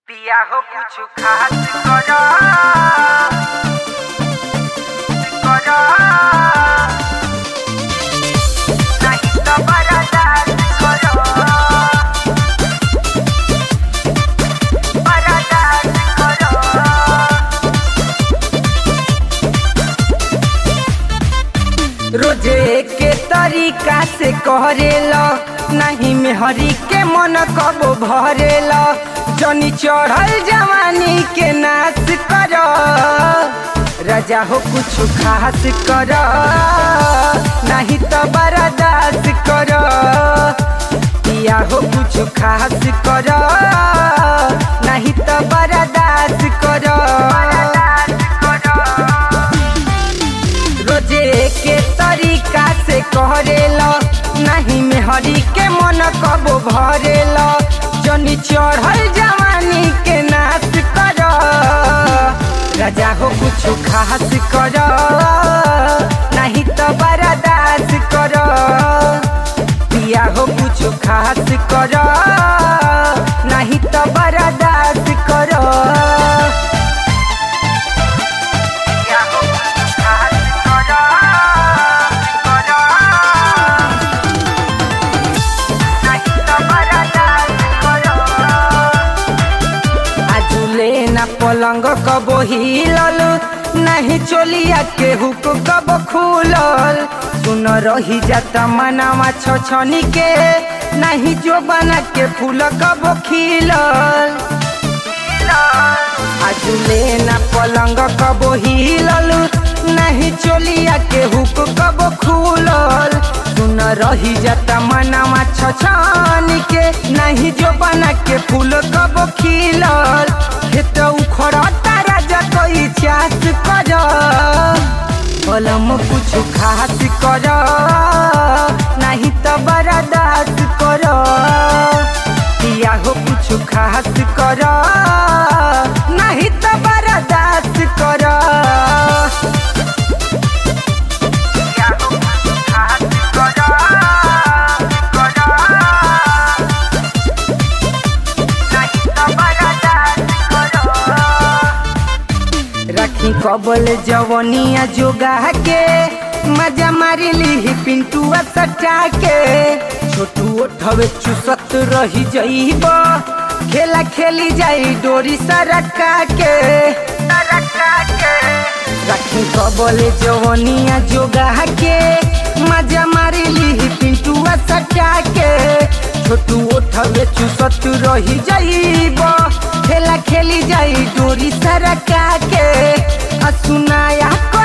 पिया हो कुछ खास करो करो नहीं तो बर्दाश्त करो बर्दाश्त करो रोजे के तरीका से करेला नहीं में हरी के मन कबो भरेला जनी चढ़ल जवानी के नाश कर राजा हो कुछ खास कर नहीं तो बर्दाश्त कर पिया हो कुछ खास कर नहीं तो बर्दाश्त कर बर्दाश्त करो रोजे के तरीका से करेला नहीं में हरी के मन कबो भरेला जनी चढ़ल जवानी के नाश कर राजा हो कुछ खास कर नहीं तो बर्दाश्त कर पिया हो कुछ खास कर नहीं तो बर्दाश्त कर पिया हो कुछ खास करो करो नहीं तो बर्दाश्त करो आजुले ना पलंग कबो हिलल नहीं चोलिया के हुक कबो खुलल सुन रही जाता मनावा छछनी के नहीं जो बना के फूल कबो खिलल आजुले ना पलंग कबो हिलल नहीं चोलिया के हुक कबो खुलल सुन रही जाता मनावा छछनी के नहीं जो बना के फूल कबो खिलल खेत उखड़ता राजा कोई चास कर कलम कुछ खास कर नहीं तो बर्दाश्त कर पिया हो कुछ खास कर नहीं तो बर्दाश्त कर पिया हो कुछ खास करो करो नहीं तो बर्दाश्त करो रखी कबल जवनिया जोगा के मजा मारी ली पिंटुआ सटा के छोटू ओठवे चुसत रही जईब खेला खेली जाई डोरी सरका के तरक्का के रखी कबल जवनिया जोगा के मजा मारी ली पिंटुआ सटा के छोटू ओठवे चुसत रही जईब खेला खेली जाई डोरी सरका के आ सुनाया